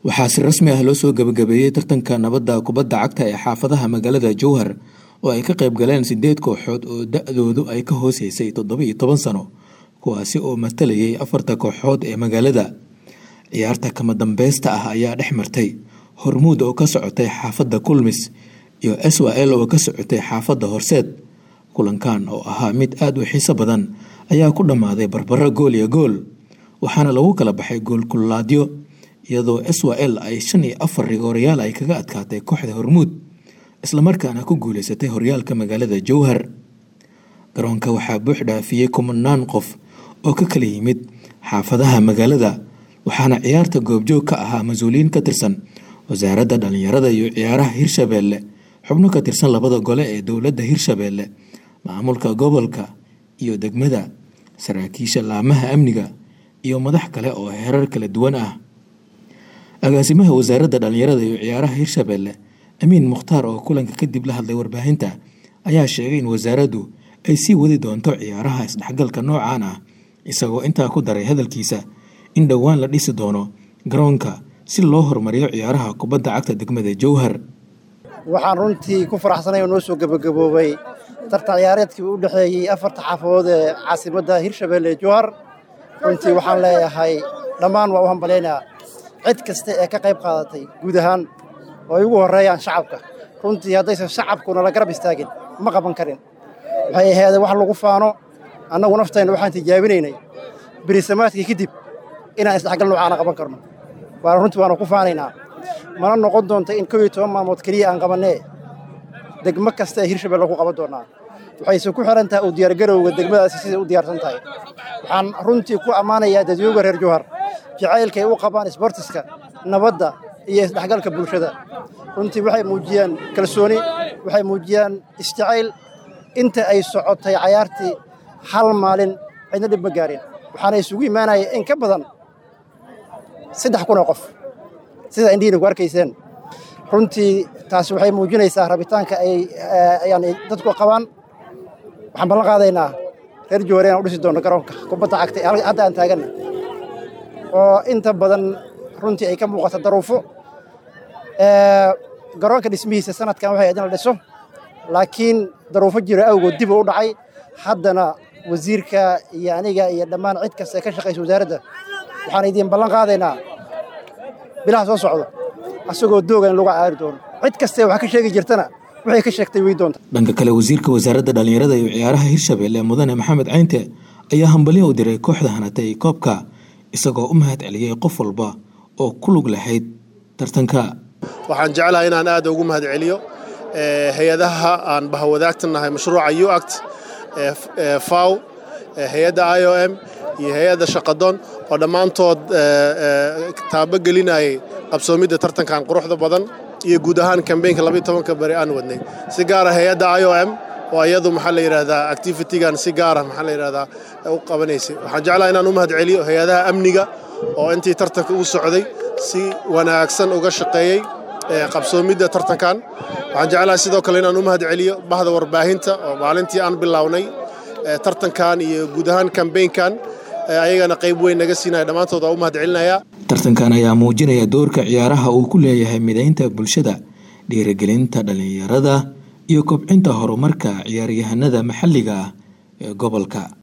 waxaa si rasmi ah loo soo gabagabeeyey tartanka nabadda kubadda cagta ee xaafadaha magaalada jowhar oo ay ka qayb galeen sideed kooxood oo da-doodu ay ka hooseysay toddoba iyo toban sano kuwaasi oo matalayay afarta kooxood ee magaalada ciyaarta kama dambeysta ah ayaa dhex martay hormuud oo ka socotay xaafadda kulmis iyo swal oo ka socotay xaafadda horseed kulankan oo ahaa mid aada u xiiso badan ayaa ku dhammaaday barbaro gool iyo gool waxaana lagu kala baxay goolkulaadyo iyadoo swal ay shan iyo afar rigoorayaal ay kaga adkaatay kooxda hormuud islamarkaana ku guuleysatay horyaalka magaalada jowhar garoonka waxaa buux dhaafiyey kumanaan qof oo ka kala yimid xaafadaha magaalada waxaana ciyaarta goobjoog ka ahaa mas-uuliyiin ka tirsan wasaaradda dhallinyarada iyo ciyaaraha hirshabeelle xubno ka tirsan labada gole ee dowladda hirshabeelle maamulka gobolka iyo degmada saraakiisha laamaha amniga iyo madax kale oo herar kala duwan ah agaasimaha wasaaradda dhallinyarada iyo ciyaaraha hirshabeelle amiin mukhtaar oo kulanka kadib la hadlay warbaahinta ayaa sheegay in wasaaraddu ay sii wadi doonto ciyaaraha isdhexgalka noocan ah isagoo intaa ku daray hadalkiisa in dhowaan la dhisi doono garoonka si loo horumariyo ciyaaraha kubadda cagta degmada jowhar waxaan runtii ku faraxsanay oo noo soo gebagaboobay tartan ciyaareedkii u dhexeeyey afarta xaafadood ee caasimadda hirshabeelle ee jowhar runtii waxaan leeyahay dhammaan waa u hambalaynaa cid kasta ee ka qayb qaadatay guud ahaan oo ay ugu horreeyaan shacabka runtii haddaysan shacabkuna la garab istaagin ma qaban karin waxay ahaydeen wax lagu faano annagu naftayna waxaan tijaabinaynay berisamaadkii kadib inaan isdhexgal noocaana qaban karno waana runtii waanu ku faanaynaa mana noqon doonta in kow iyo toban maalmood keliya aan qabannee degmo kasta ee hirshabelle ku qaban doonnaa waxayse ku xihan tahay uu diyaargarowga degmadaasi siday u diyaarsan tahay waxaan runtii ku ammaanayaa dadweyga reer jowhar jacaylka ay u qabaan isboortiska nabadda iyo isdhexgalka bulshada runtii waxay muujiyaan kalsooni waxay muujiyaan isjacayl inta ay socotay cayaartii hal maalin cidna dhib ma gaarin waxaana isugu imaanaya in ka badan saddex kun oo qof sida indhihiina ku arkayseen runtii taasi waxay muujinaysaa rabitaanka ay yani dadku qabaan waxaan ballan qaadaynaa reer jowhar inaan u dhisi doono garoonka kubadda cagta ee hadda aan taaganna oo inta badan runtii ay ka muuqato daruufo garoonka dhismihiisa sanadkan waxay ayd in la dhiso laakiin daruufo jiro awgood dib u u dhacay haddana wasiirka iyo aniga iyo dhammaan cid kasta ee ka shaqaysa wasaaradda waxaan idiin ballan qaadaynaa bilaha soo socdo asagoo dooga in lagu caari doono cid kastee wax ka sheegi jirtana waxay ka sheegtay wey doonta dhanka kale wasiirka wasaaradda dhallinyarada iyo ciyaaraha hirshabeelle mudane maxamed caynte ayaa hambalyo u diray kooxda hanatay koobka isagoo u mahad celiyey qof walba oo ku lug lahayd tartanka waxaan jeclahay inaan aad ugu mahad celiyo hay-adaha aan bahawadaagtanahay mashruuca uact faw hay-adda i o m iyo hay-adda shaqadoon oo dhammaantood taabogelinayay qabsoomidda tartankan quruxda badan iyo guud ahaan kambeynka labaiy tobanka beri aan wadnay si gaara hay-adda i o m oo iyadu maxaa la yidhaahdaa activitigan si gaara maxaa la yidhahdaa u qabanaysay waxaan jeclaha inaan u mahad celiyo hay-adaha amniga oo intii tartanka ugu socday si wanaagsan uga shaqeeyey qabsoomidda tartankan waxaan jeclahay sidoo kale inaan u mahad celiyo bahda warbaahinta oo maalintii aan bilownay tartankan iyo guud ahaan kambeynkan ayagana qayb weyn naga siinaya dhammaantood waa u mahad celinayaa tartankan ayaa muujinaya doorka ciyaaraha uu ku leeyahay midaynta bulshada dhiirigelinta dhallinyarada iyo kobcinta horumarka ciyaaryahanada maxalliga ah ee gobolka